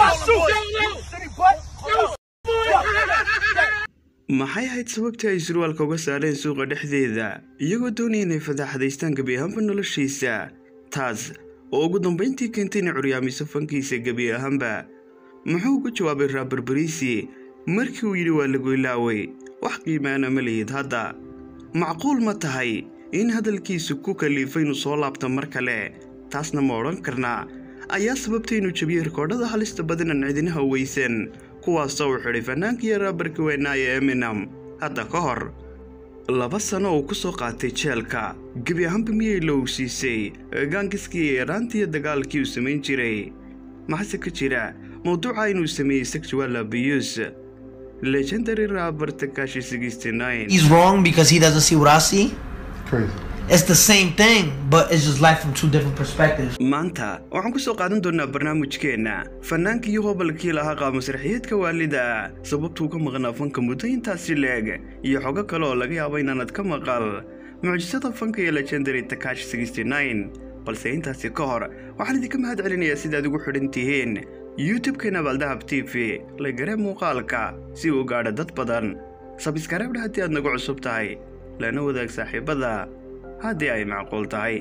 maxay ahayd sababtii ay surwaalka uga saareen suuqa dhexdeeda iyagoo doonaya inay fadaaxadaystaan gebi ahaanba noloshiisa taas oo ugu dambayntii keentay inay curyaamiso fankiisa gebi ahaanba muxuu ugu jawaabay raabar bariisi markii uu yidhi waa lagu ilaaway wax qiimaana ma lihid hadda macquul ma tahay in hadalkiisu ku kaliifay inuu soo laabto mar kale taasna ma odhan karnaa ayaa sababtay inuu jebiyey rikoodhada halista badanan cidinaha weysan kuwaasoo uu xidhay fannaankii raabarka weynaaye eminam hadda ka hor laba sano uu ku soo qaatay jeelka gebi ahaanba miyay lowsiisay gaangiskii yaraantiiyo dagaalkii uu samayn jiray maxase ka jira mawduuca inuu sameeyey sexual abuse legendary raabar takashi He's wrong because he doesn't see what I see. Crazy. It's the same thing, but it's just life from two different perspectives. maanta waxaan ku soo qaadan doonaa barnaamijkeenna fannaanka iyo hobalkii lahaa qaamasraxiyeedka waalida sababtuu ka maqnaa fanka muddo intaasi leeg iyo xogo kale oo laga yaabo inaanad ka maqal mucjisada fanka iyo legendary takash balse intaasi ka hor waxaan idinka mahad celinayaa sidaad ugu xidhan tihiin youtube-keena baaldahab t v la garee muuqaalka si uu gaadho dad badan sabiskarabdha haddii aad nagu cusub tahay lana wadaag saaxiibada haddii ay macquul tahay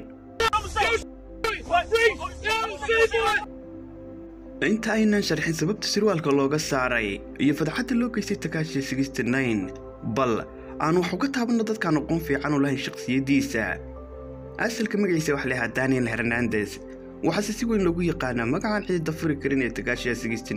inta aynan sharxin sababta sirwaalka looga saaray iyo fadxadda loo geystay takaashi bal aan wax uga taabanno dadkaan aqoon fiican u lahayn shakhsiyaddiisa asalka magaciisa wax lahaa daniel hernandes waxaase si weyn loogu yaqaanaa magacaan cidida furi karin ee takaashiya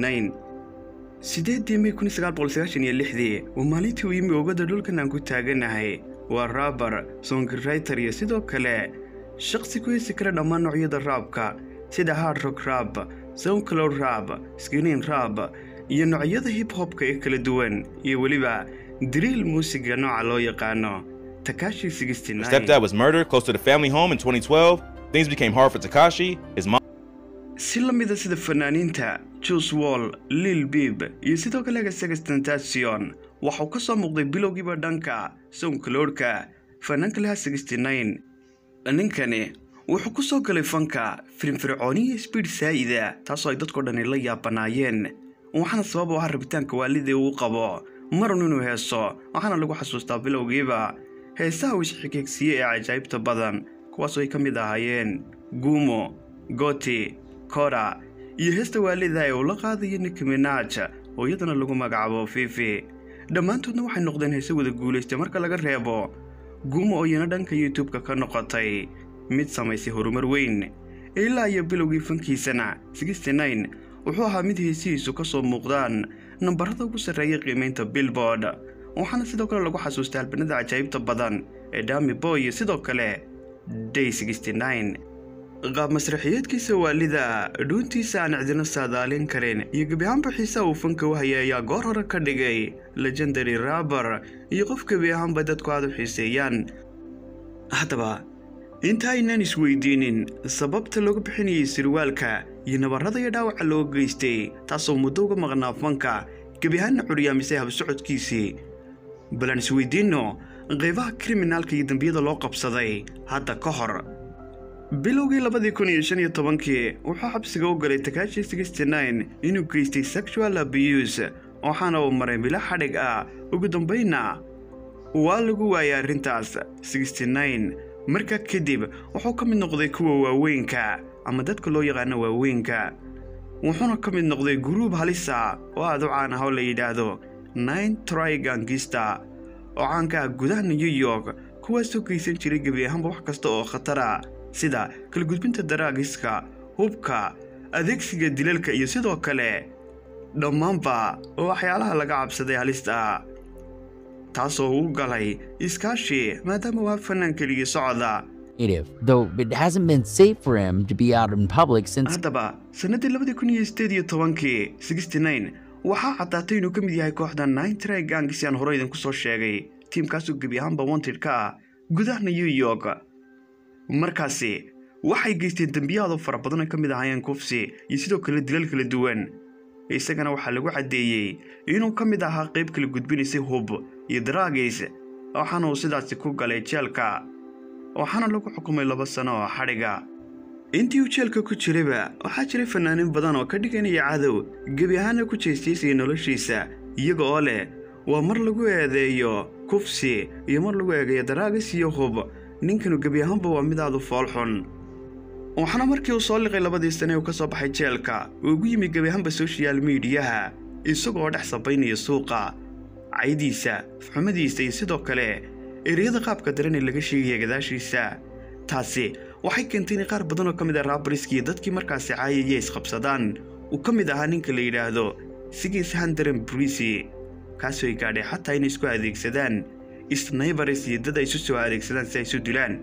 sideedii may dii waa maalintii uu yimi oogada dhulkan aan ku taaganahay waa raabar songirayter iyo sidoo kale shaqsi ku hesi kara dhammaan noocyada raabka sida hard rock raab soundcloud raab skinin raab iyo noocyada hip hopka ee kala duwan iyo weliba diriil muusiga nooca loo yaqaano takashi His stepdad was murdered close to the family home in 2012. Things became hard for Takashi. His mom. si la mida sida fanaaniinta juice wall lil bib iyo sidoo kale gasagastantation waxauu ka soo muuqday bilowgiiba dhanka soundcloudka fanaanka lahaa ninkani wuxuu ku soo galay fanka firnfircooniya sbiid saa'ida taasoo ay dadkao dhani la yaabanaayeen waxaana sabab u ah rabitaanka waalidii uu qabo marun inuu heeso waxaana lagu xasuustaa bilowgiiba heesaha uu isxigeegsiiyey ee cajaa'ibta badan kuwaasoo ay ka mid ahaayeen guumo goti kora iyo heesta waalida ee uu la qaadayo nicki minaj oo iyadana lagu magacaabo fifi dhammaantoodna waxay noqdeen heese wada guulaystay marka laga reebo guumo oo iyana dhanka youtube-ka ka noqotay mid samaysay horumar weyn ilaa iyo bilowgii fankiisana wuxuu ahaa mid heesihiisu ka soo muuqdaan nambarada ugu sarreeya qiimaynta billboard waxaana sidoo kale lagu xasuustay albanada cajaa'ibta badan ee dami boy iyo sidoo kale day qaab masraxiyeedkiisa waalida dhuuntiisa aan cidina saadaalin karin iyo gebi ahaanba xiisaha uu fanka u hayay ayaa goor hore ka dhigay legendary raabar iyo qof gebi ahaanba dadku aad u xiiseeyaan haddaba inta aynaan isweydiinin sababta looga bixinayay sirwaalka iyo nabarrada iyo dhaawaca loo geystay taasoo muddo uga maqnaa fanka gebi ahaanna curyaamisay habsocodkiisii bal aan isweydiinno qaybaha kriminaalka iyo dembiyada loo qabsaday hadda ka hor bilowgii labadii kun iyo shan iyo tobankii wuxuu xabsiga u galay takaashi inuu geystay sexual abuse waxaana uu maray bilo xadhig ah ugu dambaynna waa lagu waayay arrintaas markaa kadib wuxuu ka mid noqday kuwa waaweynka ama dadka loo yaqaano waaweynka wuxuuna ka mid noqday guruub halisa oo aad u caan ah oo la yidhaahdo nine trigangista oo caanka ah gudaha new york kuwaasoo geysan jiray gebi ahaanba wax kasta oo khatara sida kala gudbinta daraagiska hubka adeegsiga dilalka iyo sidoo kale dhammaanba waxyaalaha laga cabsaday halista taasoo u galay iskaashi maadaama waa fanaan keligii socda native, though it hasn't been safe for him to be out in public since haddaba sannaddii labadii kun iyo sideed iyo tobankii waxaa caddaatay inuu ka mid yahay kooxda nintry gangsi aan hore idinku soo sheegay tiimkaasoo gebi ahaanba wanted ka ah gudaha new york markaasi waxay geysteen dembiyahaadoo fara badan ay ka mid ahaayeen kufsi iyo sidoo kale dilal kala duwan isagana waxaa lagu caddeeyey inuu ka mid ahaa qayb kala gudbinaysay hub iyo daraagis waxaana uu sidaasi ku galay jeelka waxaana lagu xukumay laba sano oo xadhiga intii uu jeelka ku jirayba waxaa jiray fanaaniin badan oo ka dhiganaya cadow gebi ahaana ku jeestiisaya noloshiisa iyaga oo leh waa mar lagu eedeeyo kufsi iyo mar lagu eegayo daraagis iyo hub ninkanu gebi ahaanba waa mid aad u foolxun waxaana markii uu soo liqay labadii sane uu ka soo baxay jeelka uu ugu yimi gebi ahaanba soshal miidiyaha isagoo dhex sabaynaya suuqa caydiisa xumadiisa iyo sidoo kale ereyada qaabka daran ee laga sheegaya gadaashiisa taasi waxay keentay in qaar badan oo ka mid ah raabariskii dadkii markaasi caayaya isqabsadaan uu ka mid ahaa ninka la yidhaahdo sigis handaren brisi kaasoo ay gaadhay xataa inay isku adeegsadaan snaybaris iyo dad ay isu soo adeegsadaan si ay isu dilaan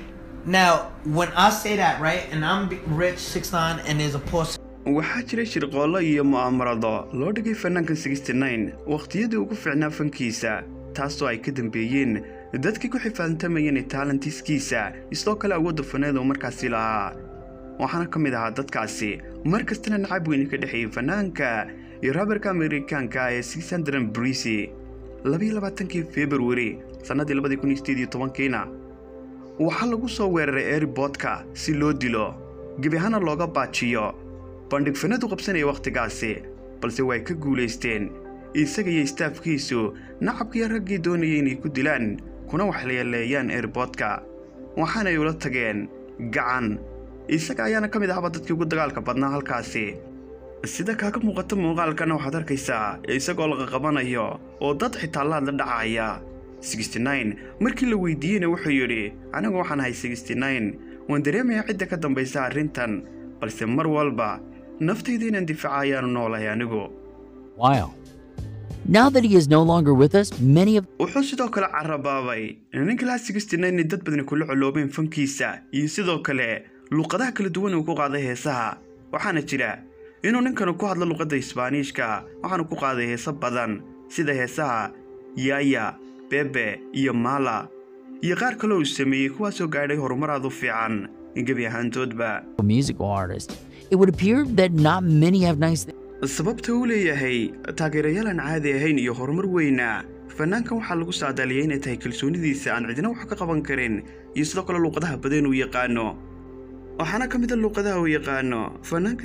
Now, when I say that, right, and I'm b- rich, six nine, and there's a poor waxaa jiray shirqoollo iyo mu'aamarado loo dhigay fanaanka wakhtiyadii ugu fiicnaa fankiisa taasoo ay ka dambeeyeen dadkii ku xifaantamayeen taalantiskiisa sidoo kale awoodda faneed uu markaasi lahaa waxaana ka mid ahaa dadkaasi mar kastana nacab weyni ka dhexeeyey fanaanka iyo raabarka amerikaanka ee sixandran brisi labaiyolabaatankii februari sannadii labadii kun iyo sideed iyo tobankiina waxaa lagu soo weeraray airboodka si loo dilo gebi ahaana looga baajiyo bandhig fanadu qabsanaya wakhtigaasi balse way ka guulaysteen isaga iyo istaafkiisu nacabkiiyo raggii doonayay inay ku dilaan kuna waxleeleeyaan airboodka waxaanay ula tageen gacan isaga ayaana ka mid ahaba dadkii ugu dagaalka badnaa halkaasi sida kaaga muuqata muuqaalkana waxaad arkaysaa isagoo laqaqabanayo oo dad xitaa laad la dhacaya markii la weydiiyeyna wuxuu yidhi anigu waxaan ahay waan dareemayaa cidda ka dambaysa arrintan balse mar walba naftayda inaan difaaca ayaanu noolahay anigu Wow. Now that he is no longer with us, many of wuxuu sidoo kale carabaabay ninka laha inay dad badani kula coloobeen fankiisa iyo sidoo kale luqadaha kala duwan uu ku qaaday heesaha waxaana jira inuu ninkanu ku hadlo luqadda isbaaniishka waxaanu ku qaaday heeso badan sida heesaha yaaya bebe iyo maala iyo qaar kale uu sameeyey kuwaasoo gaadhay horumar aad u fiican gebi ahaantoodba musical artists, it would appear that not many have nice things. sababta uu leeyahay taageerayaal aan caadi ahayn iyo horumar weyna fanaankan waxaa lagu saadaaliyay inay tahay kalsoonidiisa aan cidina wax ka qaban karin iyo sidoo kale luuqadaha badan uu yaqaano waxaana ka mid a luuqadaha uu yaqaano fanaanka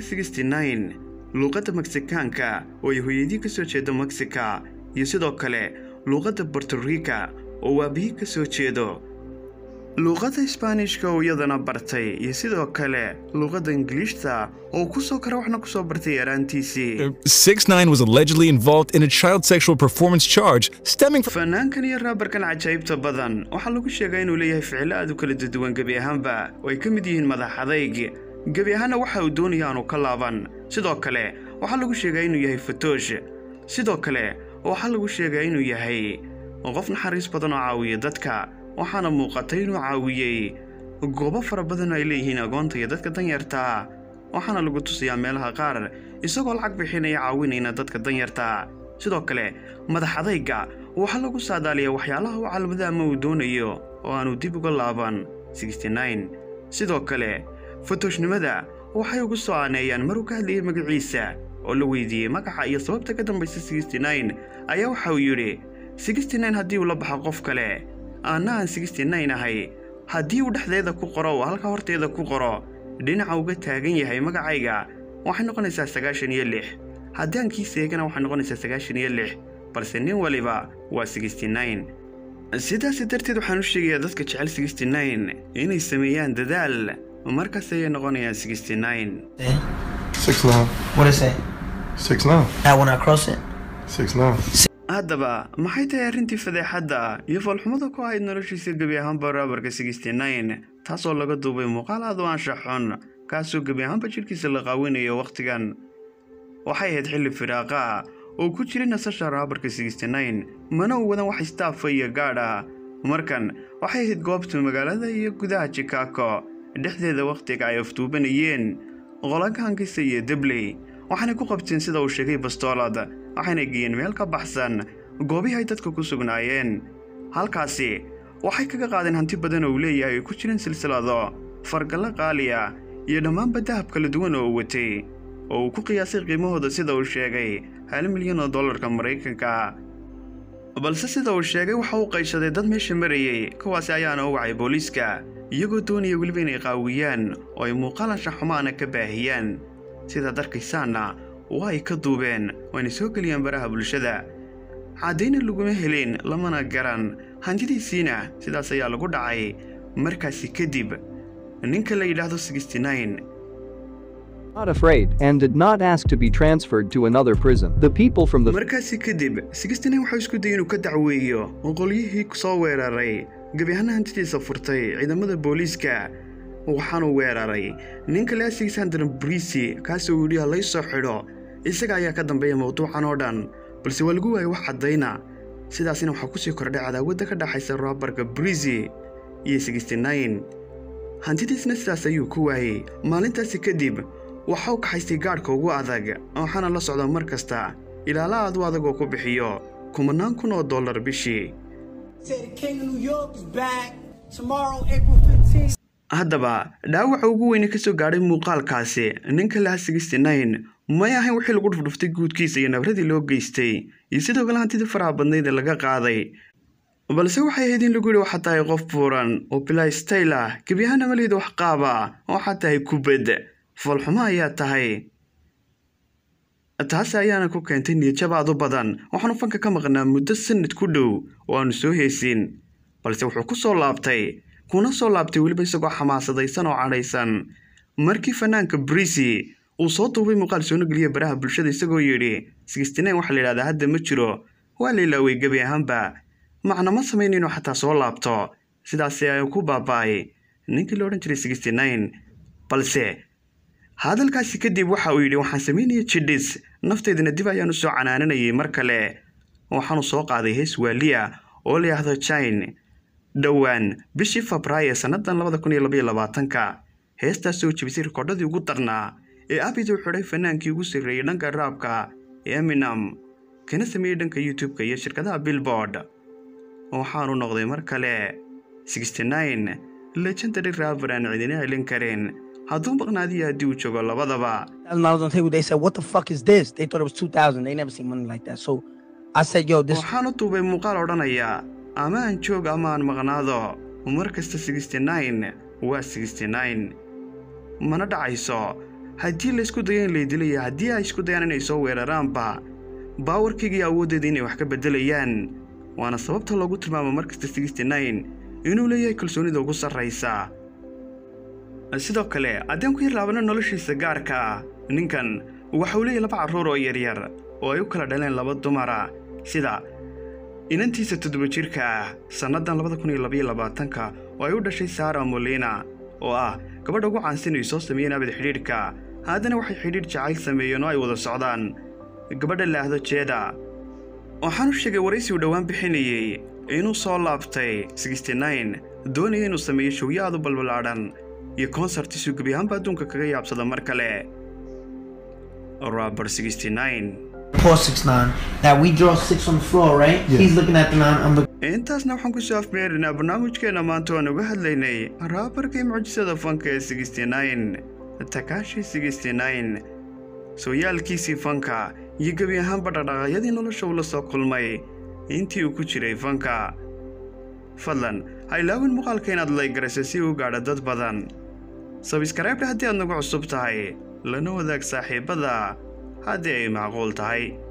luuqadda meksikaanka oo ay hooyadii ka soo jeedo meksika iyo sidoo kale luuqadda bortorica oo waabihii ka soo jeedo luuqadda isbaanishka oo iyadana bartay iyo sidoo kale luuqadda ingiliishta oo ku soo kara waxna ku soo bartay yaraantiisii 6 9 was allegedly involved in a child sexual performance charge stemming from fanaankan iyo raabarkan cajaa'ibta badan waxaa lagu sheegaa inuu leeyahay ficilo aad u kala duwan gebi ahaanba oo ay ka mid yihiin madax adayg gebi ahaanna waxa uu doonaya aanu ka laaban sidoo kale waxaa lagu sheegaa inuu yahay fatoosh sidoo kale waxaa lagu sheegaa inuu yahay qof naxariis badan oo caawiya dadka waxaana muuqatay inuu caawiyey goobo fara badan oo ay leeyihiin agoonta iyo dadka danyarta waxaana lagu tusayaa meelaha qaar isagoo lacag bixinaya caawinayna dadka danyarta sidoo kale madax adayga waxaa lagu saadaaliyaa waxyaalaha uu calmada ama uu doonayo oo aanu dib uga laaban sidoo kale fatoooshnimada waxay ugu soo aaneeyaan maruu ka hadlayay magaciisa oo la weydiiyey magaca iyo sababta ka dambaysa ayaa waxa uu yidhi haddii uu la baxo qof kale aanna aan ahay haddii uu dhexdeeda ku qoro oo halka horteeda ku qoro dhinaca uga taagan yahay magacayga waxay noqonaysaa sagaashan iyo lix haddii aan kii seegana waxay noqonaysaa sagaashan iyo lix balse nin waliba waa sidaasi darteed waxaan u sheegayaa dadka jecel inay sameeyaan dadaal markaas ayay noqonayaan Six nine. What is it? Six nine. That when I cross it? Six nine. haddaba maxay tahay arrintii fadeexadda iyo foolxumada ku ahayd noloshiisa gebi ahaanba raabarka taasoo laga duubay muuqaal aad u anshax xun kaasoo gebi ahaanba jidhkiisa la qaawinayo wakhtigan waxay ahayd xilli firaaqa oo ku jiray nasasha raabarka mana u wadan wax istaafa iyo gaadha markan waxay ahayd goobta magaalada iyo gudaha jikaako dhexdeeda wakhtiga ay afduubanayeen qolagahankisa iyo debley waxaanay ku qabteen sida uu sheegay bastoolad waxayna geeyeen meel ka baxsan goobihii ay dadka ku sugnaayeen halkaasi waxay kaga qaadeen hanti badan oo uu leeyahay ay ku jireen silsilado fargallo qaaliya iyo dhammaanba dahab kala duwan oo uu watay oo uu ku qiyaasay qiimahooda sida uu sheegay hal milyan oo dollarka maraykanka balse sida uu sheegay waxa uu qayshaday dad meesha marayey kuwaasi ayaana u wacay booliiska iyagoo doonaya weliba inay qaawiyaan oo ay muuqaalasha xumaana ka baahiyaan sidaad arkaysaanna waa ay ka duubeen oo ayna soo geliyaan baraha bulshada caddayna laguma helin lamana garan hantidiisiina sidaas ayaa lagu dhacay markaasi kadib ninka la yidhaahdo not afraid and did not ask to be transferred to another prison. The people from the markaasi kadib waxau isku dayay inuu ka dacweeyo oo qolyihii soo weeraray gebi ahaana hantidiisa furtay ciidamada booliiska waxaanu weeraray ninka le alexander brisi kaasoo yidhi ha lay soo xidho isaga ayaa ka dambeeya mawduucan oo dhan balse waa lagu waayay wax caddayna sidaasina waxaa kusii kordhay cadaawadda ka dhaxaysa roobarka brisi iyo hantidiisna sidaas ayuu ku waayey maalintaasi kadib waxa u kaxaystay gaadhka ugu adag waxaana la socda mar kasta ilaala aad u adag oo ku bixiyo kumanaan kun oo dollar bishii haddaba dhaawaca ugu weyne ka soo gaadhay muuqaalkaasi ninka laha may ahayn wixii lagu dhufdhuftay guudkiisa iyo nabradii loo geystay iyo sidoo kale hantidii faraha badnayd ee laga qaaday balse waxay ahayd in lagu yidhi waxaa tahay qof buuran oo bilaa stayl ah gebi ahaana malihida wax qaaba waxaa tahay kubad foolxumo ayaa tahay taasi ayaana ku keentay niyadjabaad u badan waxaanu fanka ka maqnaa muddo sanad ku dhow oo aanu soo heesin balse wuxuu ku soo laabtay kuna soo laabtay weliba isagoo xamaasadaysan oo cadhaysan markii fanaanka brisi uu soo duubay muuqaal soona geliya baraha bulshada isagoo yidhi waxaa la yidhahdaa hadda ma jiro waa la ilaaway gebi ahaanba macna ma samayn inuu xataa soo laabto sidaasi ay ku baaba'ay ninkii la odhan jiray balse hadalkaasi kadib waxa uu yidhi waxaan samaynaya jidhis nafteydana dib ayaan u soo canaananayay mar kale waxaanu soo qaaday hees waaliya oo la yidhaahdo jine dhowaan bishii febraayo sannadan labada kun iyo labaiyo labaatanka heestaasoo jebisay rikoodhadii ugu darnaa ee abid uu xidhay fanaankii ugu sarreeyey dhanka raabka ee eminam kana sameeyey dhanka youtube-ka iyo shirkadaha billboard waxaanu noqday mar kale legendary raaber aan cidina celin karin hadduu maqnaadiyo haddii uu joogo labadaba thousand dollars on the table. They said, "What the fuck is this?" They thought it was two thousand. They never seen money like that. So I said, "Yo, this." waxaanu duubay muuqaal odhanaya ama aan joog ama aan maqnaado mar kasta waa mana dhacayso haddii laysku dayo in lay dilaya haddii ay isku dayaan inay soo weeraraanba baawarkayga iyo awooddeeda inay wax ka beddelayaan waana sababta loogu tilmaamo mar kasta inuu leeyahay kalsoonida ugu sarraysa sidoo kale haddaan ku yar laabano noloshiisa gaarka ah ninkan waxa uu leeyahay laba carruur oo yaryar oo ay u kala dhaleen laba dumara sida inantiisa toddoba jirka ah sannadan labada kun iyo labaiyo labaatanka oo ay u dhashay sara molina oo ah gabadha ugu caansan ay soo sameeyeen abid xidhiidhka haddana waxay xidhiidh jacayl sameeyeen oo ay wada socdaan gabadha laahdo jeeda waxaanu sheegay waraysi uu dhowaan bixinayey inuu soo laabtay doonaya inuu sameeyo showyo aad u balbalaadhan iyo konsartiisuu gebi ahaanba adduunka kaga yaabsada mar kale robert Four six nine. That we draw six on the floor, right? He's looking at the nine. I'm looking. intaasna waxaan ku soo afmeerinaa barnaamijkeenna maanta waan uga hadlaynay raabarkii mucjisada fanka ee takashi sooyaalkiisii fanka iyo gebi ahaanba dhaqdhaqaaqyadii nolosha uu la soo kulmay intii uu ku jiray fanka fadlan ha ilaawin muuqaalka inaad laygarayso si uu gaadho dad badan sabiskaraybre haddii aad nagu cusub tahay lana wadaag saaxiibbada haddii ay macquul tahay